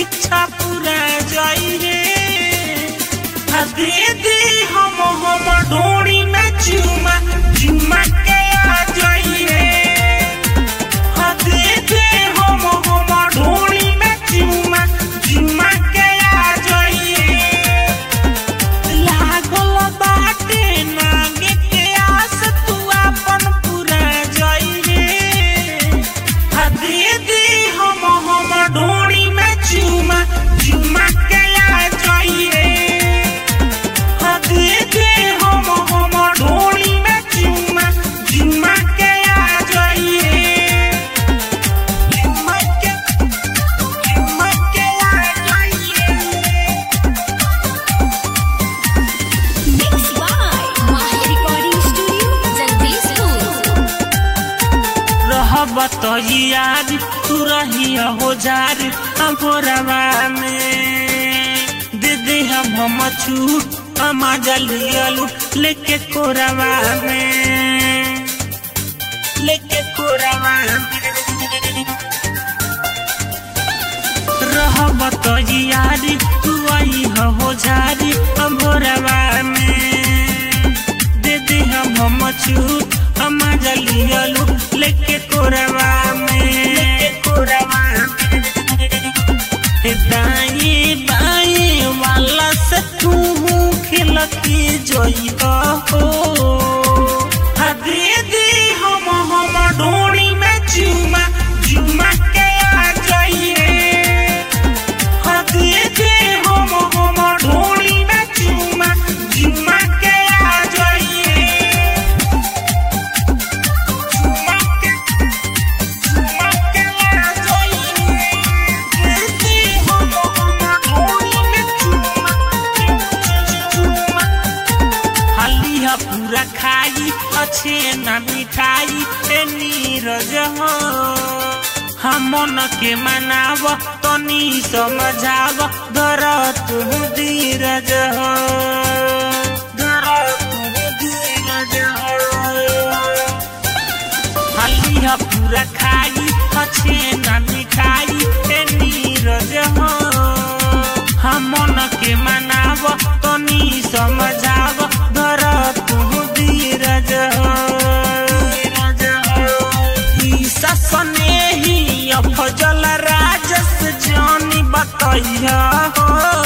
इच्छा पूरा जाई रे आ दे दे हम हम डोरी में चुमा चुमा के आ जाई रे आ दे दे हम हम डोरी में चुमा चुमा के आ जाई रे लागल बाटे नागे के आस तू अपन पूरा जाई रे आ दे दे हम हम डोरी में चुमा चुमा के आ जाई रे आ दे दे हम हम डोरी में चुमा चुमा के आ जाई रे चुमा के चुमा के आ जाई रे Mixed by Mahi Recording Studio, Jagdishpur. रहब तो यार तू रही हो जार अगोरवा में दे दे हम हम छूट हम जलियलू लेके कोरवा में लेके कोरवा में रहब तो यार तू आई हो झारी अगोरवा में दे दे हम हम छूट हम जलियलू लेके कोरवा में लेके कोरवा में दाई बाई वाला से तू खिल की जोई हो आ दे दे हम हम डोरी में चुमा चुमा के आ जाई रे आ दे दे हम हम डोरी में चुमा चुमा के आ जाई रे चुमा के चुमा के आ जाई रे दे दे हम हम डोरी में चुमा चुमा हलिया पूरा खाई अच्छे न मिठाई ए नीरज हो हम मन के मनाव तनी समझाव धर तू धीरज हो धर तू धीरज हो हलिया पूरा खाई अच्छे न मिठाई ए नीरज हो हम मन के मनाव तनी समझाव धर तू धीरज हो ई ससने ही अफजल राजस जानी बतैया हो